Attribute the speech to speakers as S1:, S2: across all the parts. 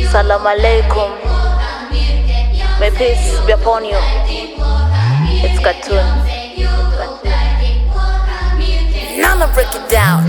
S1: Salam alaikum. May peace be upon you. It's cartoon.
S2: Now I'ma break it down.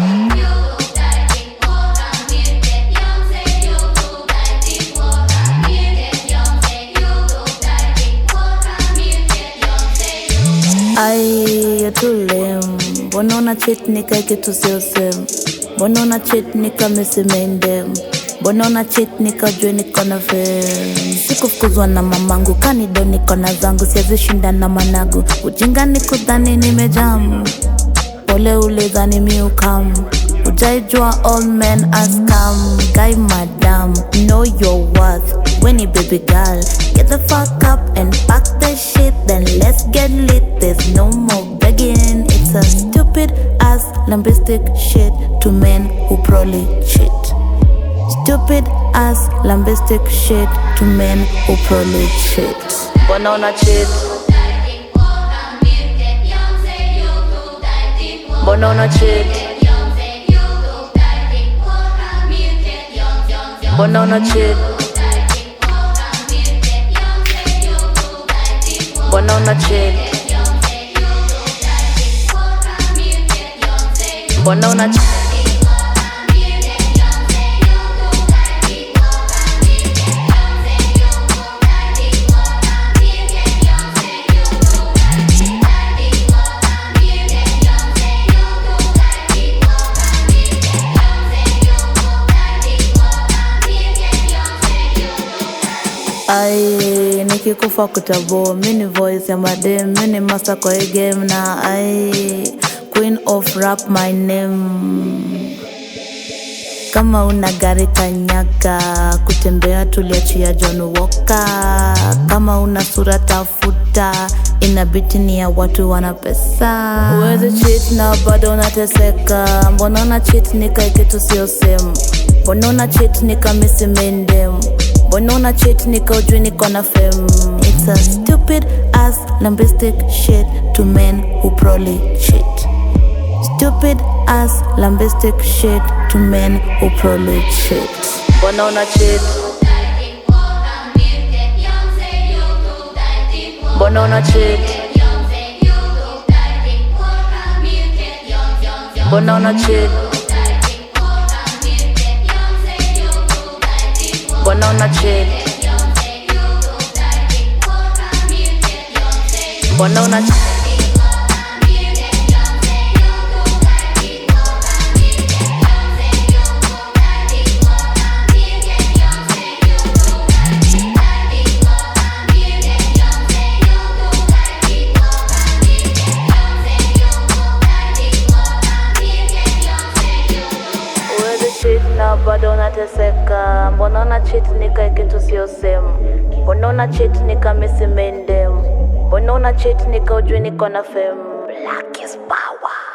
S3: Ai, you're too lame. Mbona una cheat nika kitu sio same? Mbona una cheat nika misi main dem? Mbona una cheat nika jue niko na fame? Sikufukuzwa na mamangu, kanido niko na zangu, siwezi shinda na managu. Ujinga ni kudhani nimejamu, pole ulidhani mi ukam. Ujaijua all men are scam. Guy madam, know your worth. When you baby girl, get the fuck up and pack the shit, then let's get lit. There's no more begging. It's a stupid ass lambistic shit to men who probably cheat. Stupid ass lambistic shit to men who probably cheat.
S1: Mbona una cheat? Mbona una cheat? Mbona una cheat? Mbona una cheat? Mbona una cheat?
S3: ai nikikufa kutabo mini voice ya madem mini master kwa hii game na ai queen of rap my name kama una gari kanyaga kutembea tuliachia John Walker kama una sura tafuta inabiti ni ya watu wana pesa uwezi cheat na bado unateseka mbona una cheat nika kitu sio same mbona una cheat nika misi main dem mbona una cheat nika ujui niko na fame it's a stupid ass lambistic shit to men who probably cheat Stupid ass lambistic shit to men who probably cheat.
S1: Mbona una cheat? Mbona una cheat? Mbona una cheat? Mbona una cheat? Mbona una cheat? Uwezi cheat na bado unateseka. Mbona una cheat nika kitu sio same? Mbona una cheat nika misi main dem? Mbona una cheat nika ujui niko na fame? Black is power.